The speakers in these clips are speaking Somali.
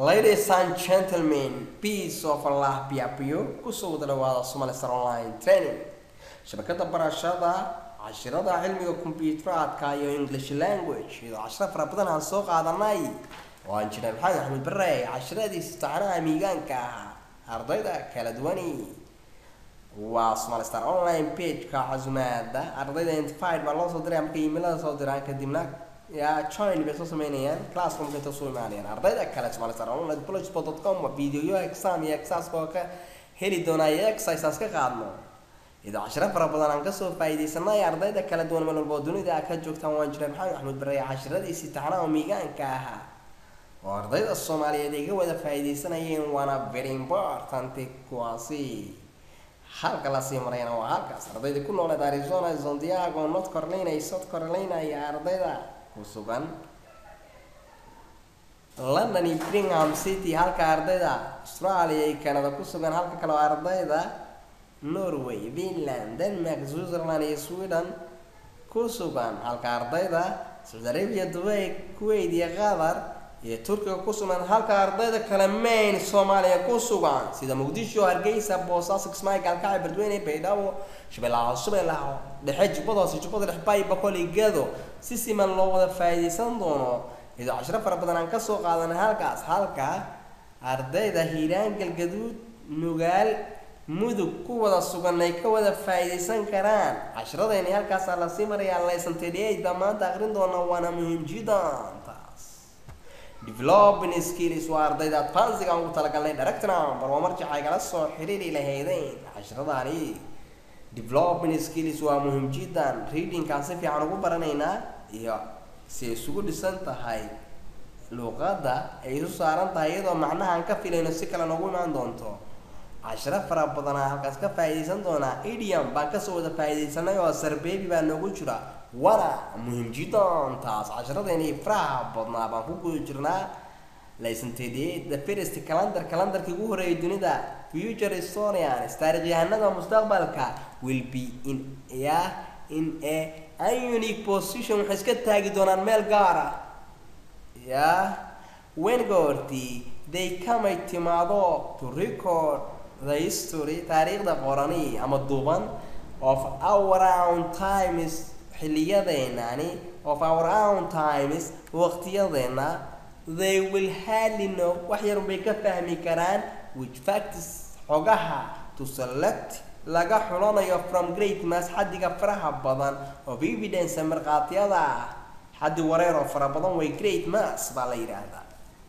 Ladies and gentlemen, peace of Allah be upon you. Kusoo wada dhawaada Somali Star Online Training. Shabakada barashada cashirada cilmiga kombiyuuteraadka iyo English language iyo cashiro fara badan aan soo qaadanay waan jiray maxamed axmed bare cashiradii taxanaha miigaanka ahaa ardayda kala duwani waa Somali Star Online page-ka casumaada ardayda identified baa loo soo diray marka emailada soo diraan kadibna yaa join bay soo sameynayaan classroomka inta soo imaanayaan ardayda kale Somali Star Online blogspot.com waa videoyo exam iyo exercise oo ka heli doonaa iyo exercises ka qaadno iyadoo cashiro fara badan aan kasoo faa'iidaysanay ardayda kala duwan meel walba oo dunida ka joogtaan waan jiray maxamed axmed bare cashiradii taxanaha miigaanka ahaa oo ardayda soomaaliyeed ay ka wada faa'iidaysanayeen waana very important kuwaasi halka lasii marayna waa halkaas ardayda ku nooleed arizona santiago north carolina iyo south carolina iyo ardayda ku sugan london iyo birmingham city halka ardayda australia iyo canada ku sugan halka kale oo ardayda norway finland denmark switzerland iyo sweden ku sugan halka ardayda saudi arabia dubai kuwait iyo qatar iyo turkiga ku sugan halka ardayda kale main soomaaliya ku sugan sida muqdisho hargeysa boosaaso kismaayo gaalkacyo beledweyne baydhabo shabeellaha shabeellaha dhexe jubbada hoose jubbada dhexe bay boqol iyo gedo si siman loo wada faa'iidaysan doono iyadoo cashiro fara badan aan kasoo qaadanay halkaas halka ardayda hiiraan galgaduud nugaal mudug ku wada sugan ay ka wada faa'iidaysan karaan cashiradayni halkaasaa lasii marayaa laysan tedhiyeyd baa maanta aqrin doona waana muhiim jiddan taas developing skills waa ardayda advansiga aan ugu talagalnay directna barwa marjaca igala soo xiriiri lahaydeen cashiradani developing skills waa muhiim jiddan readingkaan si fiican ugu baranaynaa iyo si isugu dhisan tahay luuqadda ay isu saaran tahay iyadoo macnaha aan ka filayno si kale noogu imaan doonto cashiro fara badanaa halkaas ka faa'iidaysan doonaa idiom baan kasoo wada faa'iidaysanay oo sarbeebi baa noogu jira wana muhiim jiddan taas cashiradeenii faraha badnaa baan ku guda jirnaa laysanteediyey the first calendar calendarkii ugu horeeyay dunida future historians taarikhyahanada mustaqbalka will be in ya in a unique position waxay iska taagi doonaan meel gaar ah ya wen goortii they kamay timaado to record the history taariikhda qorani ama duuban of our own times xiliyadeenani of our own times waqtiyadeena they will hardly know wax yar bay ka fahmi karaan which facts xogaha to select laga xulanayo from great mass xaddiga faraha badan of evidence markhaatiyada ah xaddi wareer oo fara badan way great mass baa la yidhaahdaa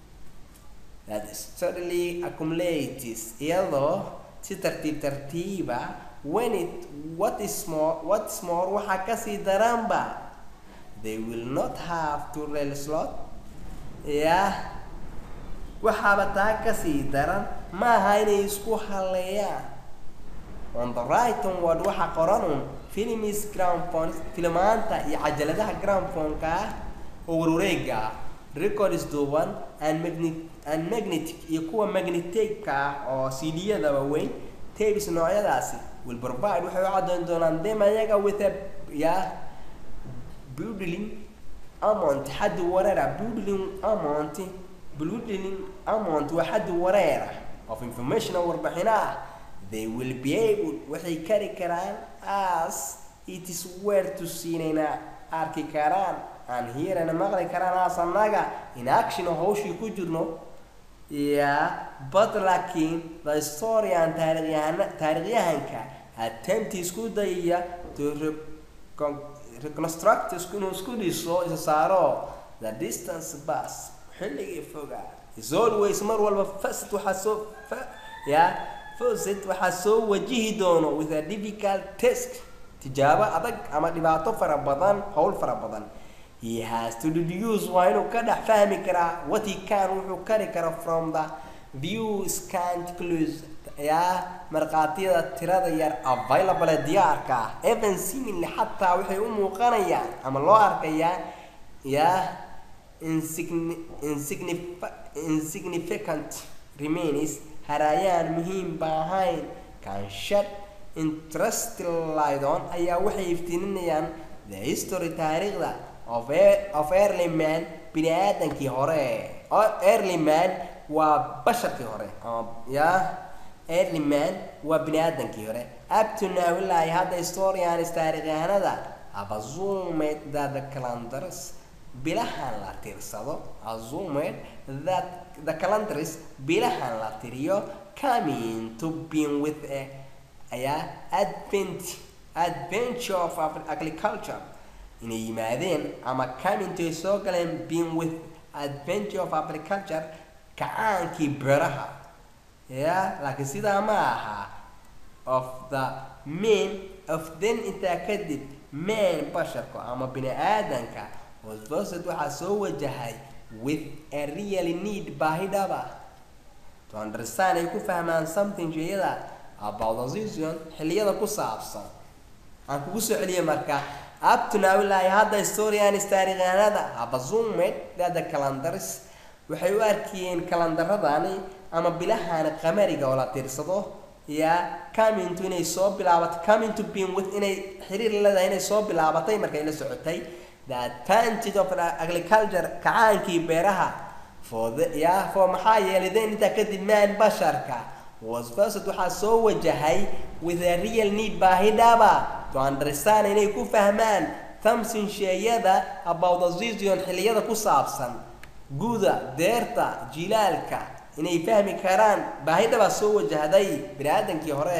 that steadily accumulates iyadoo si tartiib tartiiba when it what is more what is more waxaa kasii daranba they will not have to rail slot yah waxaaba taa kasii daran maaha inay isku haleeyaan on the right onward waxa qoranun filmis groundphone filmaanta iyo cajaladaha groundphone-ka ah oo warwareega ah records duuban and magnet and magnetic iyo kuwa magnetic-ka ah oo cd-yada waaweyn tapes noocyadaasi will provide waxay u caddayn doonaan them ayaga with a ya building amount xaddi wareera building amount building amount waa xaddi wareera of information oo warbixino ah they will be able waxay kari karaan as it is where to siinayna arki karaan aan hiirana maqli karaan as annaga in action oo hawshii ku jirno ya but laakiin the historian taarikhyahan taarikhyahanka attempt isku dayaya to reconstruct inuu isku dhiso isa saaro the distance bus xilligii fogaa is always mar walba first waxaa soo ya first waxaa soo wajihi doono with a difficult test tijaabo adag ama dhibaato fara badan howl fara badan he has to deduce waa inuu ka dhex fahmi karaa what he can wuxuu kari kara from the view scant clues ya markhaatiyada tirada yar available ee diyaarka ah even seemingly xataa waxay u muuqanayaan ama loo arkayaa ya insignificant remains haraayaan muhiim ba ahayn kanshad interestlaydon ayaa waxay iftiininayaan the history taariikhda of, of early man bini aadankii hore early man waa basharkii hore ama ya early man waa bini aadankii hore up to now ilaa iyo hadda historians taarikhyahanada have assumed that the calendars bilahan la tirsado assumed that the calendars bilahan la tiriyo coming to being with a ayaa advent adventure of Agri- agriculture inay yimaadeen ama coming to ay soo galeen being with adventure of agriculture kacaankii beeraha ya laakiin sidaa ma aha of the men of then intaa kadib man basharka ama bini aadanka was versed waxaa soo wajahay with a really need baahi dhaba to understand ay ku fahmaan something shayada about the season xilliyada ku saabsan aan kugu soo celiyay marka up to now ilaa iyo hadda historians taarikhyahanada have assumed that the calendars waxay u arkiyeen kalandaradani ama bilahan qamariga oo la tirsado ya coming to inay soo bilaabatay coming to being with inay xiriir la leedahay inay soo bilaabatay markay la socotay the advantage of agriculture kacaankii beeraha for the ya for maxaa yeelay then intaa kadib man basharka was first waxaa soo wajahay with a real need baahi dhaba to understand inay ku fahmaan thamsin sheeyada about the season xilliyada ku saabsan guda deerta jilaalka inay fahmi karaan baahi dhabaa soo wajahday bini aadankii hore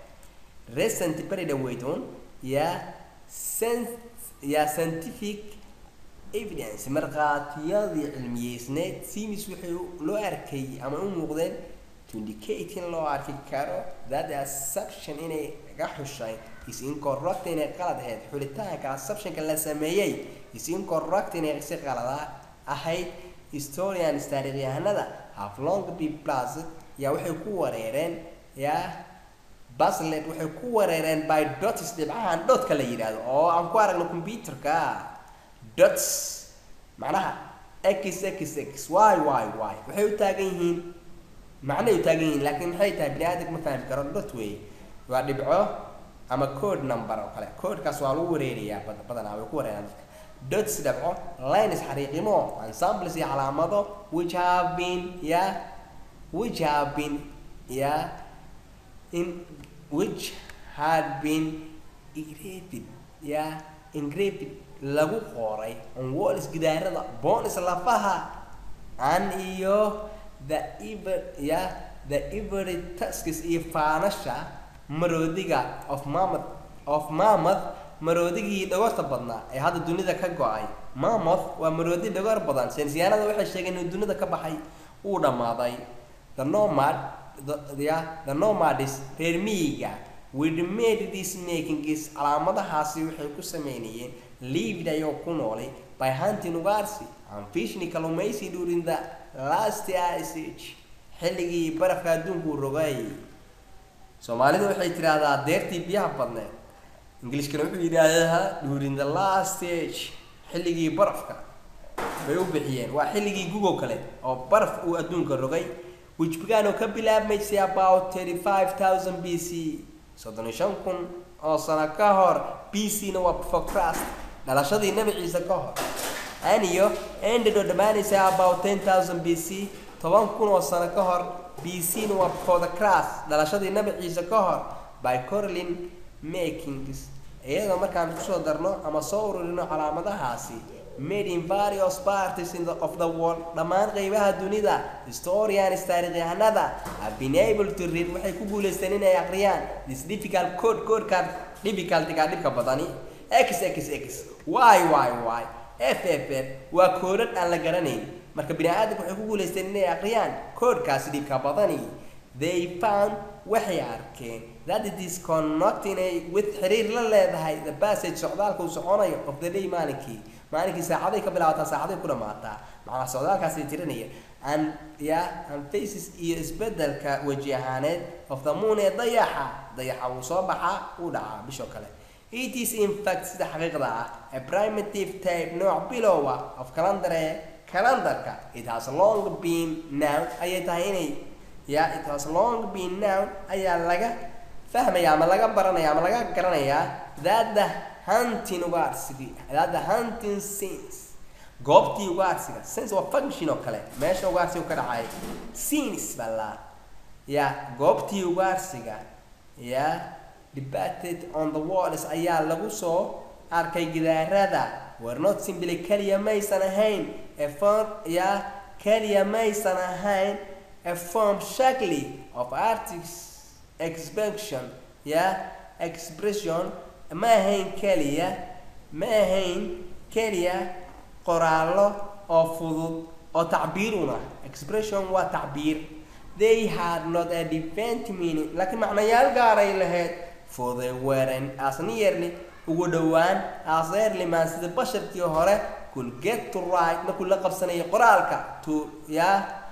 recent beri dhaweyton ya sen ya scientific evidence markhaatiyadii cilmiyeysneed simis waxay loo arkay ama u muuqdeen to indicate in loo arki karo that the assumption inay ga xushay is incorrect inay qalad ahayd xulitaanka assumptionka la sameeyey is incorrect inay si qalada ahayd historians taarikhyahanada have long been plus yaa waxay ku wareereen yaa baslet waxay ku wareereen by dots dhibcahan dhotka la yidhaahdo oo aan ku aragno computerka dots macnaha x x x y y y waxay u taagan yihiin macnay u taagan yihiin laakiin maxay tahay bini aadamka ma fahmi karo dot wey waa dhibco ama code number oo kale codekaas waa lagu wareerayaa bad- badanaa way ku wareeraan dadka dots dhibco lines xariiqimo ensembles iyo calaamado which have been ya which have been ya in which had been engraved ya engraved lagu qoray on walls gidaarada bones lafaha an iyo the ever ya the every tusks iyo faanasha maroodiga of mammoth of mammoth maroodigii dhogorta badnaa ee hadda dunida ka go-ay mammoth waa maroodi dhogor badan saynisyahanada waxay sheegeen inuu dunida ka baxay uu dhammaaday the nomad the, the, the nomadis reer miyiga with made this making is calaamadahaasi waxay ku sameynayeen lived ayoo ku noolay by hunting ugaarsi and fishing kalluumaysi during the last ice age xilligii barafka adduunku rogay soomaalidu waxay tidhaahdaa deertii biyaha badneed ingilishkana wuxuu yidhaahdaa during the last age xilligii barafka bay u bixiyeen waa xilligii gugo kale oo baraf uu adduunka rogay which began oo ka bilaabmaysay about thirty five thousand b c soddon iyo shan kun oo sano ka hor b c na waa before christ dhalashadii nabi ciise ka hor aniyo ended oo dhammaanaysa about ten thousand b c toban kun oo sano ka hor b c na waa before the christ dhalashadii nabi ciise ka hor by corlin makings iyadoo markaan kusoo darno ama soo ururino calaamadahaasi made in various parties in the, of the world dhammaan qeybaha dunida historians taarikhyahanada have been able to read waxay ku guuleysteen inay aqriyaan this difficult code codekan difficultyga dhibka badani x x x y y y f f f waa koodhadh aan la garanayn marka bini aadamka waxay ku guuleysteen inay aqriyaan koodhkaasi dhibka badani they found waxay arkeen that it is connecting a with xiriir la leedahay the passage socdaalka uu soconayo of the day maalinkii maalinkii saacaday ka bilaabataa saacaday ku dhamaataa macnaa socdaalkaasay tirinaya and ya and faces iyo isbedelka weji ahaaneed of the moon ee dayaxa dayaxa wuu soo baxaa uu dhacaa bishoo kale it is in fact sida xaqiiqda ah a primitive type nooc bilowa of calendar ee calendarka it has long been now ayay tahay inay ya it has long been now ayaa laga fahmaya ama laga baranaya ama laga garanayaa that the hunting ugaarsigii that the hunting scenes goobtii ugaarsiga sense waa function oo kale meesha ugaarsiga ka dhacay scenes baa la ya goobtii ugaarsiga ya debated on the walls ayaa lagu soo arkay gidaarada were not simply keliya maysan ahayn a form ya keliya maysan ahayn a form shakli of artist expression ya expression ma ahayn keliya ma ahayn keliya qoraallo oo fudud oo tacbiiruna expression waa tacbiir they had not a different meaning laakiin macnayaal gaaray lahayd for they weren't as nearly ugu dhowaan as early man sida basharkii hore could get to right markuu la qabsanayay qoraalka to ya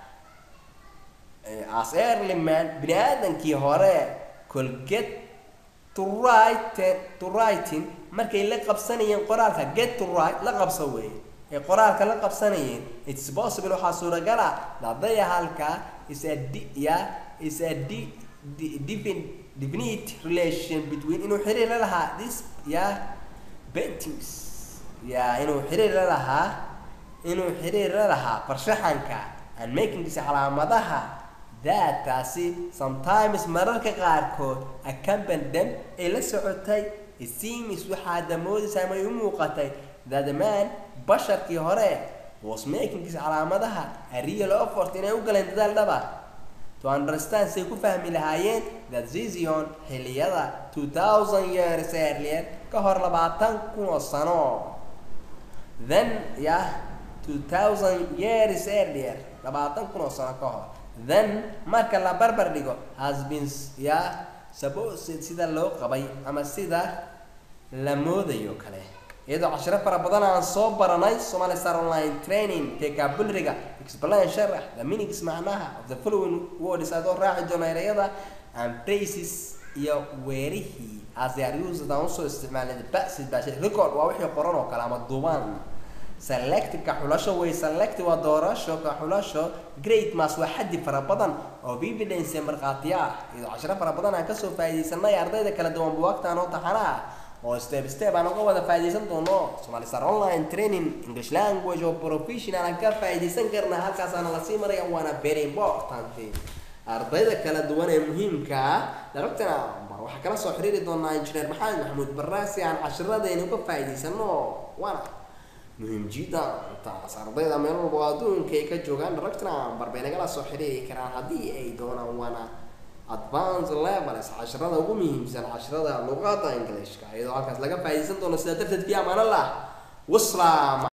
as early man bini aadankii hore could get to write to writing markay la qabsanayeen qoraalka get to write la qabso weeye ee qoraalka la qabsanayeen it's possible waxaa suuragala dadaya halka is a di ya is a di di defin definite relation between inuu xiriir la lahaa this ya paintings ya inuu xiriir la lahaa inuu xiriir la lahaa farshaxanka and makingisa calaamadaha that taasi sometimes mararka qaarkood accompany them ay la socotay it seems waxaa damoodaysaa may u muuqatay that the man basharkii hore was making his calaamadaha a real effort inay u galeen dadaal dhaba to understand say ku fahmi lahaayeen that zizion xilliyada 2000 years earlier ka hor labaatan kun oo sano then yeah 2000 years earlier labaatan kun oo sano ka hor then marka la barbar dhigo has been yeah supposed sida loo qabay ama sida la moodayo kale iyadoo cashiro fara badan aan soo baranay Somali Star Online Training vocabulary-ga explain sharax the meanings macnaha of the following words adoo raaci doona erayada and phrases iyo weerihii as they are used aan usoo isticmaalay basid baashid record waa wixii qoran oo kale ama duubaan select ka xulasho way select waa doorasho ka xulasho great mass waa xaddi fara badan oo evidence markhaatiya ah iyadoo cashiro fara badan aan kasoo faa'iidaysanay ardayda kala duwan buwaagtaan oo taxana ah oo step step aan uga wada faa'iidaysan doono Somali Star Online Training English Language oo professional aan ka faa'iidaysan karna halkaasaana lasii maraya waana very important ardayda kala duwan ee muhiimka ah darabtana bar waxaa kala soo xiriiri doonaa injineer maxamed maxamuud barraasi aan cashiradayna uga faa'iidaysano waana muhiim jiddan taas ardayda meel walba oo adduunka ay ka joogaan darabtana bar bay nagala soo xiriiri karaan haddii ay doonaan waana advance levels casharada ugu muhiimsan casharada luqadda ingiliishka iyadoo halkaas laga faa'iidaysan doono sidaa darteed fi amaanallah wasalaam